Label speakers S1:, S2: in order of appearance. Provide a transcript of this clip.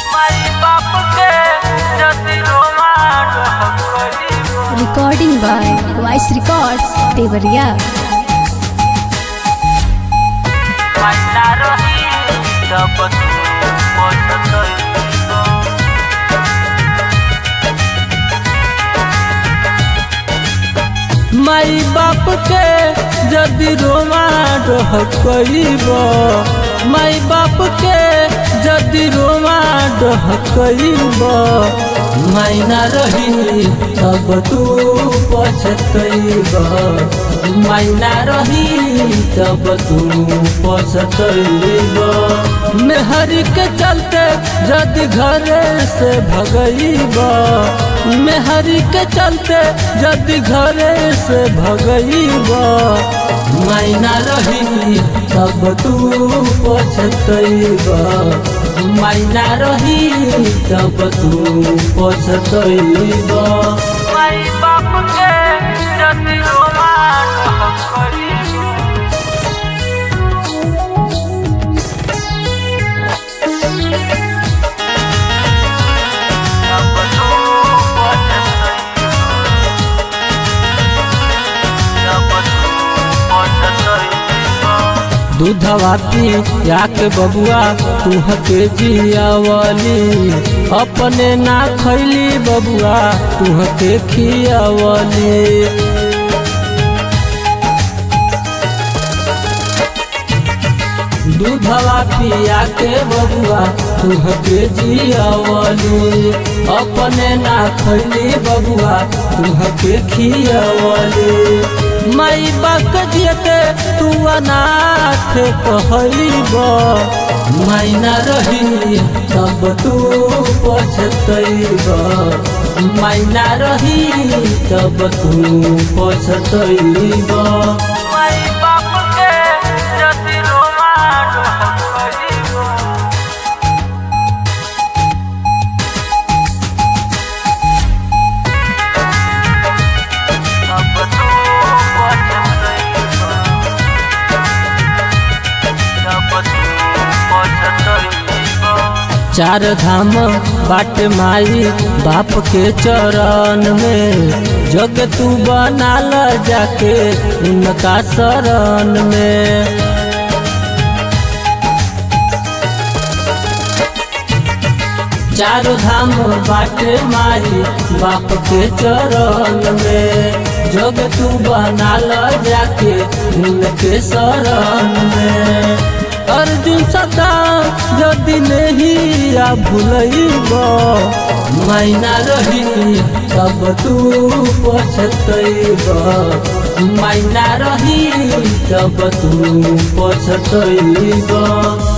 S1: माई बाप के जति Roma डहकइबो
S2: Recording by Voice Records, Devariya.
S1: माई ना रही तब तू पछतइबो
S3: माई बाप के जदि रोमा डहकइब माई बाप के जदि रोमा डहकइब माई ना रही तब तू पछतइब माई ना रही तब तू पछतइब मेहरी के चलते जदि घरे से भगइब मेहरी के चलते जदि घरे से भगइब मैना रही तब तू पछतइब मैना रही तब तू पछतइब
S1: माई बाप के जति रोमा डहकइबो तब तू पछतइबो तब तू पछतइबो
S3: दूधवा पी के बबुआ तुह के जियावली अपने ना खैली बबुआ तुह के खियावली दूधवा पिया के बबुआ तुह के जियावली अपने ना खैली बबुआ तुह के खियावली माई बाक जियते तू अनाथ कहब माई ना रही तब तू पछतइब माई ना रही तब तू पछतइब
S1: माई बाप के जति रोमा डहकइबो तब तू पछतइबो तब तू पछतइबो
S3: चार धाम बाट माई बाप के चरण में जग तू बनाल जाके उनका शरण में चारों धाम बाटे माई बाप के चरण में जग तू बनाल जाके उनके शरण में अर्जुन सदा यदि नहीं आ भूलब मैना रही तब तू पछतइब मैना रही तब तू पछतइब